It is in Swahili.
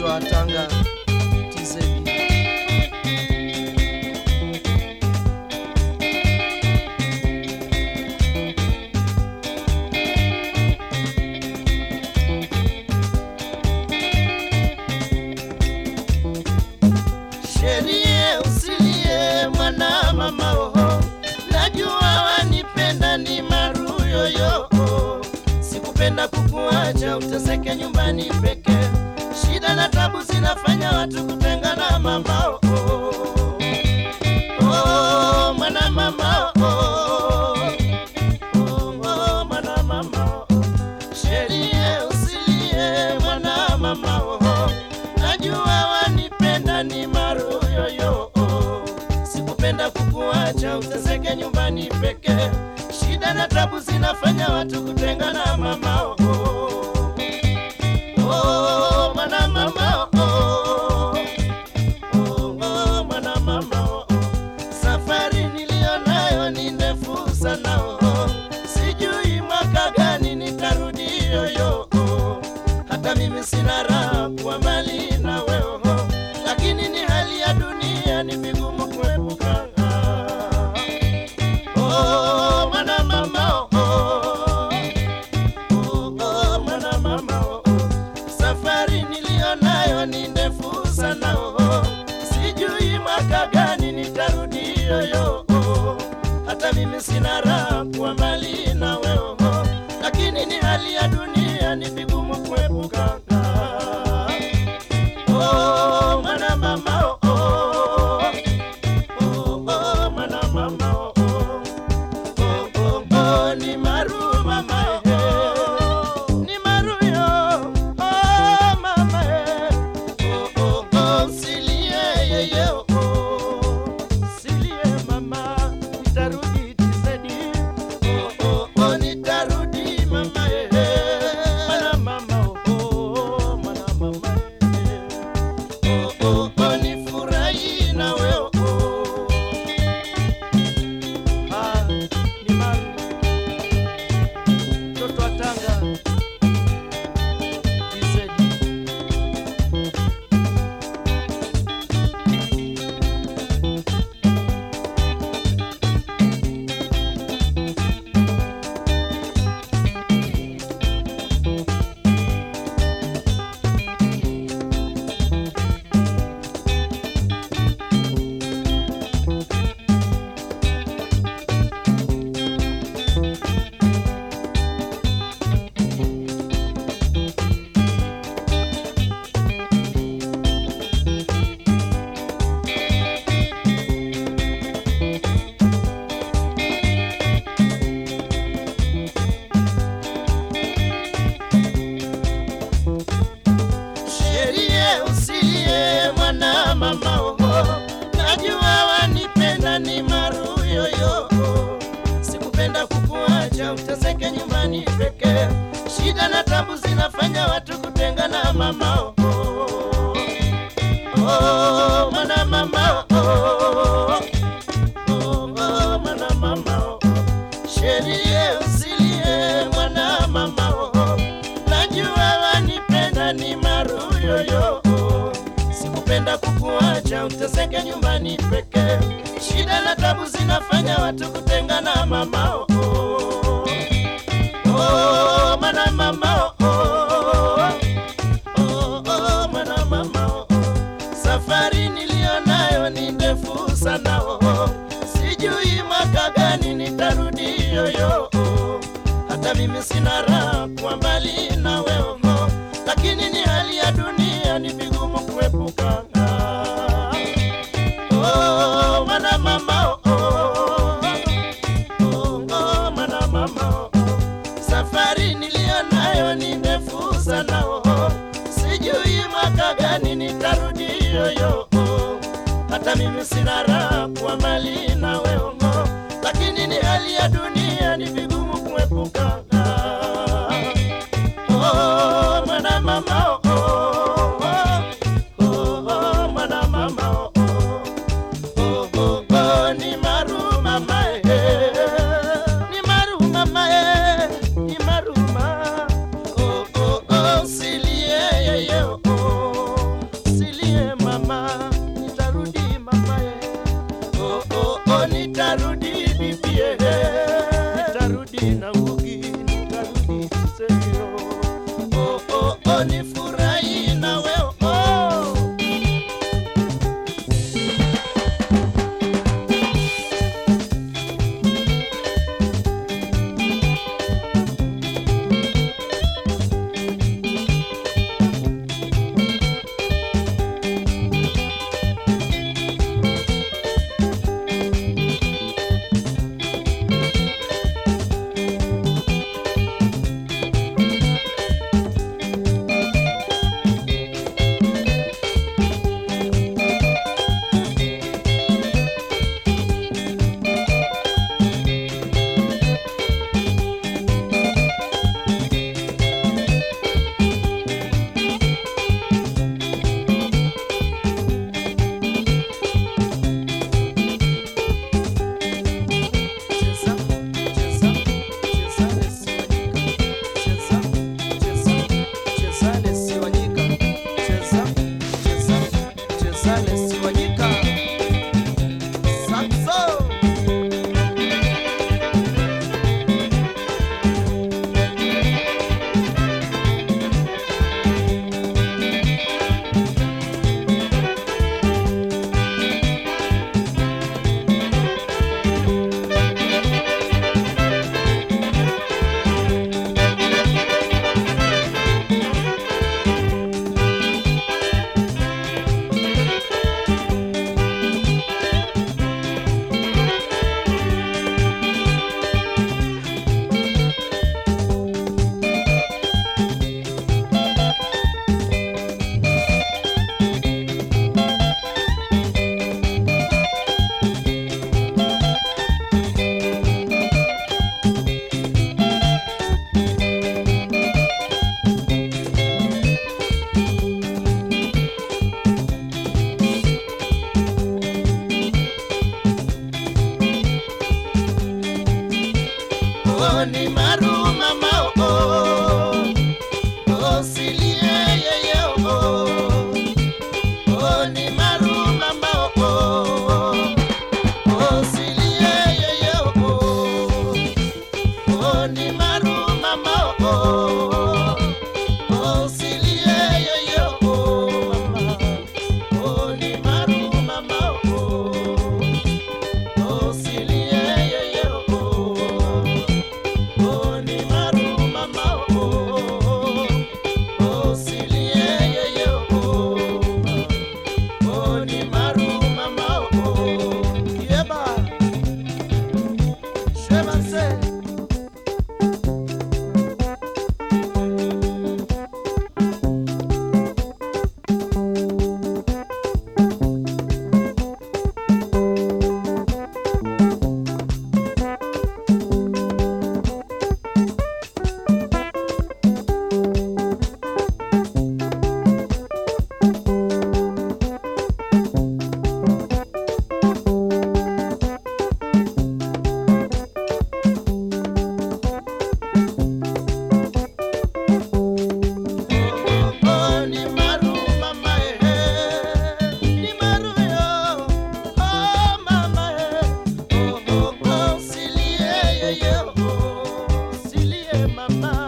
wa Tanga TZ. Sherie usilie mwana mama oho, najua wanipenda ni maruyoyo. Sikupenda kukuacha uteseke nyumbani peke, shida na tabu zinafanya watu kutengana mama oho. Oh, mwana mama oho. Oh, oh, mwana mama oho. Sherie usilie mwana mama oho, najua wanipenda ni maruyoyo. Sikupenda kukuacha uteseke nyumbani peke, shida na tabu zinafanya watu kutengana mama oho. Oh, mwana mama oho. Oh, oh, mwana mama oh, oh. Safari niliyo nayo ni ndefu sana oh, oh. Sijui mwaka gani nitarudi yoyo oh. Hata mimi sina raha kuwa mbali na wewe oh. Lakini ni hali ya dunia ni vigumu kuepuka Oh, mwana mama oh, oh. Oh, oh, mwana mama oh, oh. Safari niliyo nayo ni ndefu sana oh. Sijui mwaka gani nitarudi yoyo oh. Hata mimi sina raha kuwa mbali na wewe oh. Lakini ni hali ya dunia ni vigumu kuepuka Oh, mwana mama oh, oh. Oh, oh, mwana mama oh, oh. Oh, oh, oh, ni maru mama eh. Ni maru yo, oh mama eh. Oh, oh, oh, silie yeye oh. Silie mama, nitarudi tisedi. Oh, oh, oh, nitarudi mama eh. Mwana mama oh, oh, mwana mama eh. Oh, oh, oh, nifurahi na wewe oh. Ah, ni Maru. Mtoto wa Tanga TZ. Sherie usilie mwana mama oho, najua wanipenda ni maruyoyo. Sikupenda kukuacha uteseke nyumbani peke, shida na tabu zinafanya watu kutengana mama oho. Oh, mwana mama oho. Oh, oh, mwana mama oho. Sherie usilie mwana mama oho, najua wanipenda ni maruyoyo. Sikupenda kukuacha uteseke nyumbani peke, shida na tabu zinafanya watu kutengana mama oh, oh. Oh, mwana mama oh, oh. Oh, oh, mwana mama oh, oh. Safari niliyo nayo ni ndefu sana oh, oh. Sijui mwaka gani nitarudi yoyo oh. Hata mimi sina raha kuwa mbali na wewe oh. Lakini ni hali ya dunia ni vigumu kuepuka Oh, mwana mama oh, oh. Oh, oh, mwana mama oh, oh. Safari niliyo nayo ni ndefu sana oh. Sijui mwaka gani nitarudi yoyo oh. Hata mimi sina raha kuwa mbali na wewe oh. Lakini ni hali ya dunia ni vigumu kuepuka Oh, mwana mama oh, oh. Oh, oh, mwana mama oh, oh. Oh, oh, oh, ni maru mama eh. Ni maru mama eh. Ni maru ma. Oh, oh, oh, silie yeye oh. mama